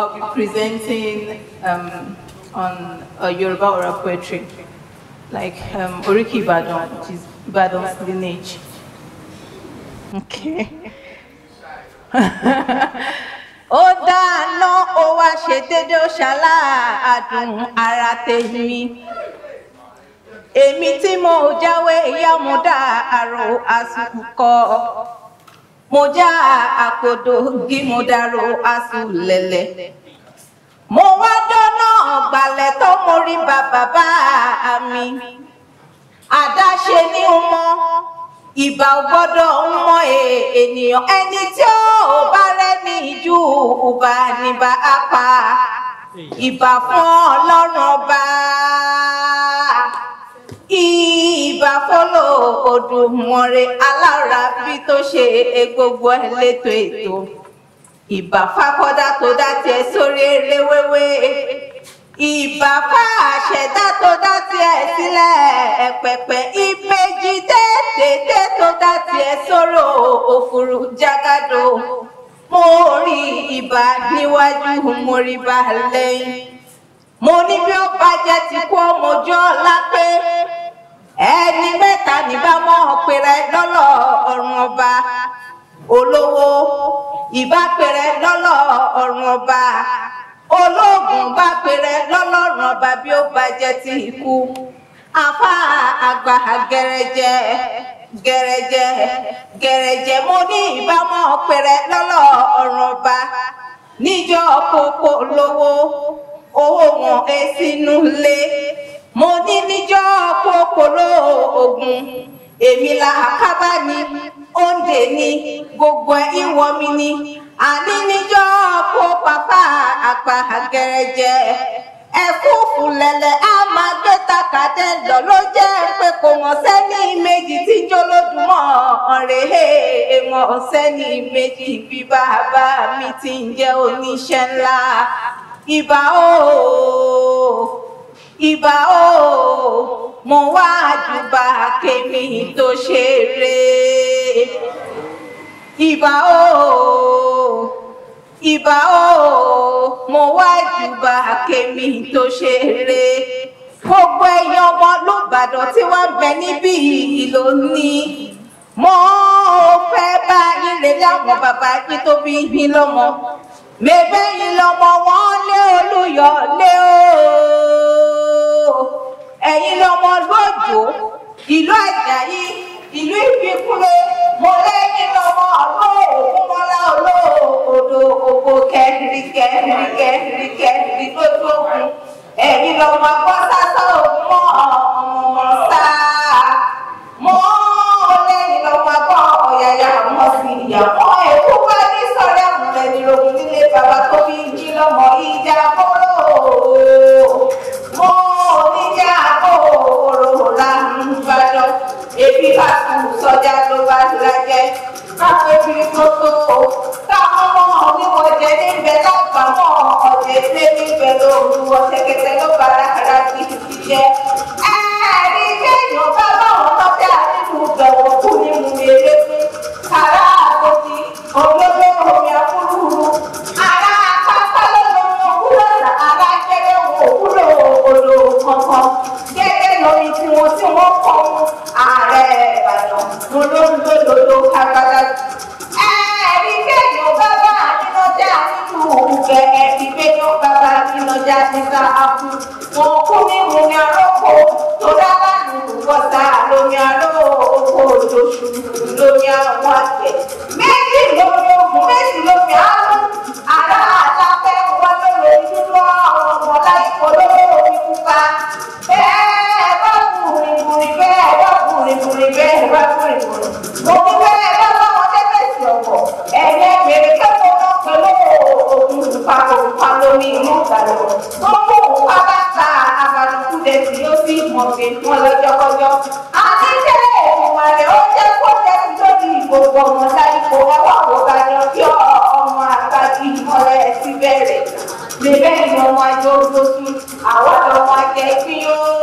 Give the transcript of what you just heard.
I'll be presenting um, on uh, Yoruba oral poetry, like um, Oriki Ibadan, which is Ibadan's lineage. Okay. ó dáná ó wá ṣe dédé ó ṣaláàdùn ara tèmi èmi tí mo jáwé ìyá mo dá àrò àsùkọ mo já àpòdò gí mo dárò àsùlẹ̀lẹ̀ mo wá dáná ọ̀gbàlẹ̀ tó mo rí bàbá bá mi àdáṣe ní mọ ìbà ò gbọ́dọ̀ ń mọ ènìyàn ẹni tí ó bá rẹ́ni jù ọba níbà á pa ìbà fún Ọlọ́run ọba ìbà fọlọ Olódùmarè alára bí tó ṣe gbogbo ẹ létò ètò ìbà fákọdá tó dá tiẹ̀ sórí eré wéwé ìbà fá àṣẹdá tó dá tiẹ̀ sílẹ̀ ẹ̀pẹ̀pẹ̀ ìbejì déédéé tó dá tiẹ̀ sóró òfurufú jágádò mo rí ìbà níwájú mo rí bá lẹ́yìn mo ní bí ó bàjẹ́ ti kú ọmọjọ́ lápé ẹni mẹ́ta níbàámọ́ pèrè lọ́lọ́ ọ̀run ọba olówó ìbá pèrè lọ́lọ́ ọ̀run ọba olóògùn bá pèrè lọ́lọ́run ọba bí ó bàjẹ́ ti kú afá àgbà gẹrẹjẹ gẹrẹjẹ gẹrẹjẹ mo ní ìbámọ pèrè lọ́lọ́ ọ̀run ọba níjọ́ pópó lówó owó wọn ẹ sínú lé mo ní níjọ́ pópó lóògùn èmi là kábà ní òǹdè ní gbogbo ìwọ mi ní àní níjọ́ kó pàpà àgbà gẹrẹjẹ ẹ̀fúùfù lẹ̀lẹ̀ á máa gbé takàdé lọ ló jẹ́ pé kò mọ̀ sẹ́ni méjì tí jólódùmọ̀ ọ̀rẹ́ mọ̀ sẹ́ni méjì bí bàbá mi ti ń jẹ́ oníṣẹ́ ńlá ìbà o ìbà o mo wá júbà kémi tó ṣeré ìbà o ìbà o mo wá júbà kémi tó ṣeré gbogbo ẹ̀yin ọmọ lóbàdàn tí wọ́n ń bẹ níbí ìlò ní mo fẹ́ bá yín lè láwọn bàbá yín tó bí yín lọ́mọ mẹ́bẹ́ yín lọ́mọ wọn lé olúyọ lé o ẹ̀yin lọ́mọ lójó ìlú àjàyí ìlú ìfikúnlé mo lẹ́yìn lọ́mọ olóògùn mọ́lá olóòdò ògbó kẹrìndì kẹrìndì kẹrìndì kẹrìndì lójú òkun ẹ̀yin lọ́mọ akọ́sásá ògùn mọ́ ọmọ sá mo lẹ́yìn lọ́mọ akọ́ ọ̀yàyà mọ́ sí ìyàwó ẹ̀kú bá ní sọ̀rọ̀ àmúlẹ̀ nírògùn nílé bàbá tó bí jí lọ́mọ ìjà kóró mo níjà kóró làǹbàdàn ebi bá kú sọjà ló bá lajẹ káwọn ebi tó tó táwọn ọmọ oníwọ̀n jẹ níbẹ̀ lágbàmọ́ ọ̀jẹ̀ ilé níbẹ̀ lóru ọ̀tẹ̀kẹ̀tẹ̀ ló bá rákàrà kí kí jẹ. ẹ̀ẹ́dì kéèyàn bá báwọn lọ́tẹ̀ àdínkù bẹ̀wọ̀ kú ní mu eré fún ará àgọ́tì olóògbé omi àkúrúurú ará pápá lọ́lọ́mọ òkúrọ̀sà ará gẹ́gẹ́ wọn òkúrò odò kankan gẹ́gẹ́ lórí tiwọn tí wọ́n kọ́ mú ààrẹ ìbàdàn mo ló ń gbódòdó kágbádá. ẹ̀ẹ́dì kéèyàn bá bá àdínọ́jà nínú òkùnkẹ́ ẹ̀ẹ́dì kéèyàn bá bá àdínọ́jà níta àpò wọn kú ní ìmúni arọ́pò tó dábàá nù bọ́sà lómi arọ́ oko òjòṣù lómi àwọn àgbẹ̀. méjì lómi ogun méjì lómi àrùn ará àtàkẹ́ wọn ló lè dúró àwọn ọmọ láìpọ̀ lówó omi pupa. bẹ́ẹ̀ bá bùrìbùrì bẹ́ẹ̀ bá bùrìbùrì bẹ́ẹ̀ bá bùrìbùrì. mo ní bẹ́ẹ̀ bá bá wọn tẹ́tẹ̀sì ọ̀pọ̀ ẹ̀yẹ gbèrè kẹ́kọ̀ọ́ náà pẹ̀lú ogun pupa pupa lómi inú ìgbàlẹ̀. gbogbo pupa bá ta àbàdùkú dẹ̀ sí ó sì mọ̀ sí wọn lọ́jọ́kọ́jọ́. àti tẹ́lẹ̀ ìwà rẹ̀ ó jẹ́ kó tẹ́sí lórí gbogbo ọmọ láìpò ẹwà òkà ni ọjọ́ ọmọ àgbàdì ìmọ̀lẹ̀ ti bẹ̀rẹ̀. lè bẹ́ẹ̀ ni ọmọ ajé ó gbósù àwọn ọmọ ajẹ́ ìpín yóò.